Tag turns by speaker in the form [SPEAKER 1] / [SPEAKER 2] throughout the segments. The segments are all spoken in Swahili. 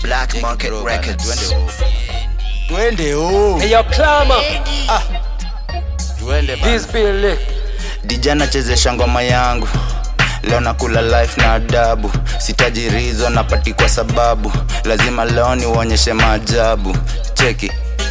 [SPEAKER 1] Black Market Records.
[SPEAKER 2] twende home.
[SPEAKER 3] Hey, yo, Clama,
[SPEAKER 2] twende bana.
[SPEAKER 3] this bill lick.
[SPEAKER 4] dijana chezesha ngoma yangu leo nakula life na adabu sitajirizo napati kwa sababu lazima leo niuonyeshe maajabu cheki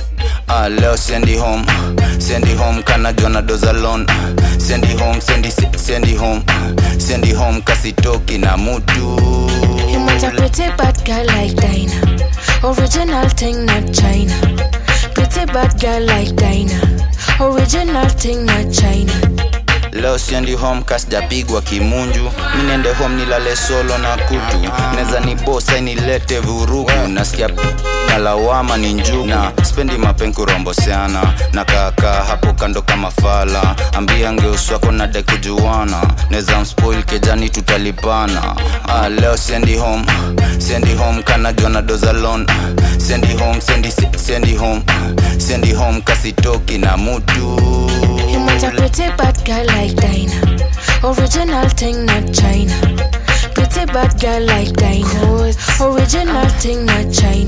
[SPEAKER 4] Ah, leo siendi home siendi home kana jona dozalon siendi home siendi, siendi home siendi home kasitoki na mutu
[SPEAKER 5] You want a pretty bad girl like Dinah. Original thing, not China. Pretty bad girl like Dinah. Original thing, not China.
[SPEAKER 4] leo siendi home kasijapigwa kimunju mi niende home nilale solo na kutu neza ni bosa nilete vurugu nasikia p- na lawama ni njugu na spendi mapenkuromboseana na kaakaa hapo kando kama fala ambia ngeuswako na dai kujuana neza mspoil kejani tutalipana ah, leo siendi home siendi home kana jona dozalon siendi home siendi, siendi home siendi home kasitoki na mutu
[SPEAKER 5] You want a pretty bad girl like Dinah. Original thing, not China. Pretty bad girl like Dinah. Original thing, not China.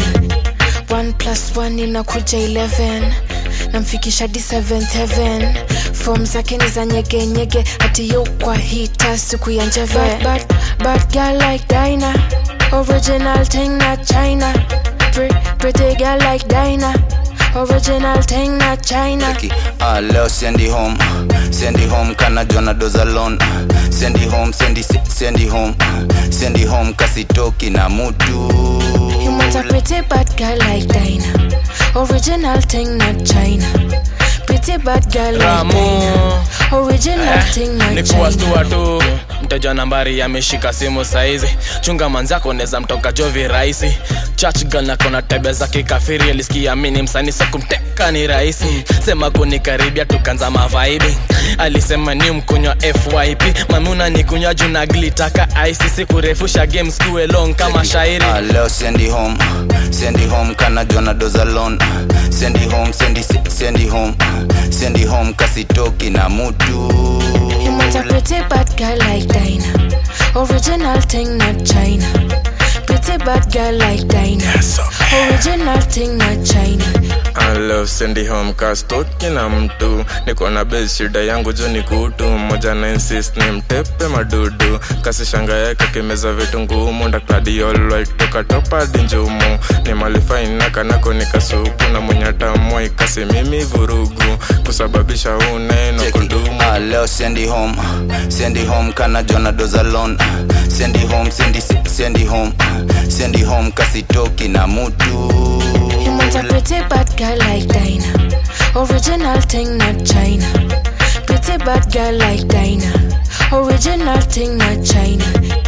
[SPEAKER 5] One plus one inakuja 11 namfikisha hadi 7th heaven fom zake ni za nyegenyege hati yo kwa hita siku ya njeve bad, bad, bad girl like Dinah. Original thing, not China. Pre, pretty girl like Dinah. Original thing, not China.
[SPEAKER 4] Cheki, ah, leo siendi home siendi home kana jona dozalon siendi home siendi, siendi home siendi home kasitoki na mutu
[SPEAKER 5] You want a pretty bad girl like Dinah. Original thing, not China. Pretty bad girl like
[SPEAKER 6] Ramu.
[SPEAKER 5] Dinah. Original thing, not
[SPEAKER 6] ni
[SPEAKER 5] China.
[SPEAKER 6] kuwastua tu mteja nambari ameshika simu saizi chunga manzako neza mtoka jovi rahisi church girl na kona tebe za kikafiri alisikia mini msani so kumteka ni rahisi sema kunikaribia tukanza mavaibi alisema ni mkunywa fyp mamuna ni kunywa juu na glitaka icc kurefusha games kuwe long kama shairi
[SPEAKER 4] ah, leo siendi home siendi home kana jona dozalon siendi home siendi, siendi home siendi home kasitoki na mutu
[SPEAKER 5] You want a pretty bad girl like Dinah. Original thing, not China. Pretty bad girl like Dinah. Original thing, not China.
[SPEAKER 7] Hello, sendi home kastoki na mtu niko na base shida yangu juu ni kutu mmoja na insist ni mtepe madudu kasi shanga yake kimeza vitu ngumu ndakladiolwaitoka topadi njumu ni malifaina kanako nikasupu na mwenye tamoi kasi mimi vurugu kusababisha uneno
[SPEAKER 4] Cheki,
[SPEAKER 7] kudumu
[SPEAKER 4] ah, leo siendi home siendi home kana jona dozalon siendi home siendi, siendi home siendi home kasitoki na mutu
[SPEAKER 5] You want a pretty bad girl like Dinah. Original thing, not China. Pretty bad girl like Dinah. Original thing, not China.